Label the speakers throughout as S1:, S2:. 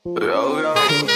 S1: Yo, yo.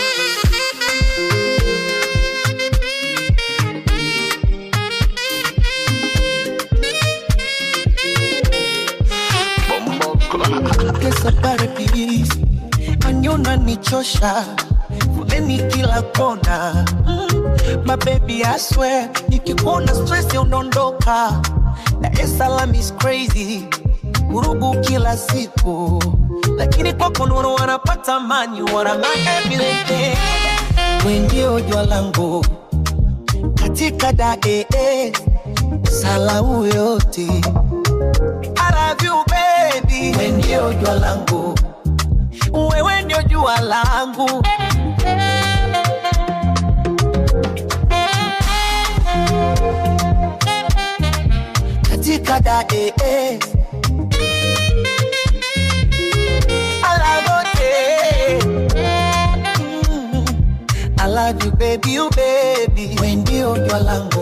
S1: Bombo
S2: Pesa pare please, anyona nichosha foleni kila kona mm. My baby I swear, nikikuona stress unaondoka. Dar es Salaam is crazy, vurugu kila siku, lakini kwako nuru wanapata mani, wana my everything. We ndio jua langu katika dae salau yote I love you baby, wewe ndio jua langu, wewe ndio jua langu. Katika dae I love you, Mm. I love you baby, you baby, wewe ndio jua langu.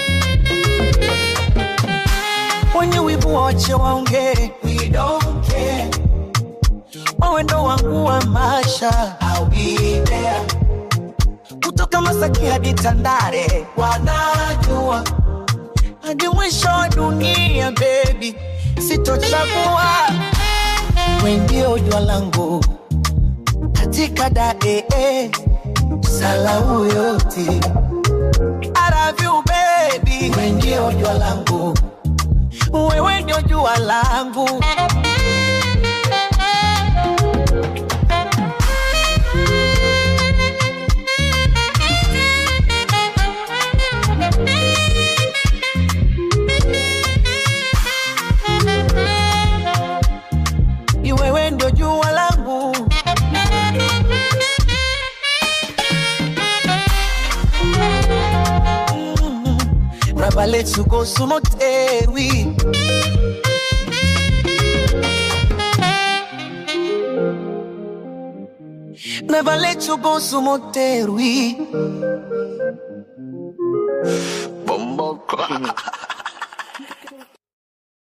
S2: Wenye wivu wache waongee, we don't care. Wewe ndo wangu wa maisha, I'll be there. Kutoka Masaki hadi Tandale, wanajua hadi mwisho wa dunia, baby, sitochagua. Wewe ndio jua langu katika dae salau yote. I love you baby, wewe ndio jua langu wewe ndio jua langu. Ni wewe ndio jua langu. Mm. Raba let's go sumotewi. Never let you go sumotewi.
S1: Bombo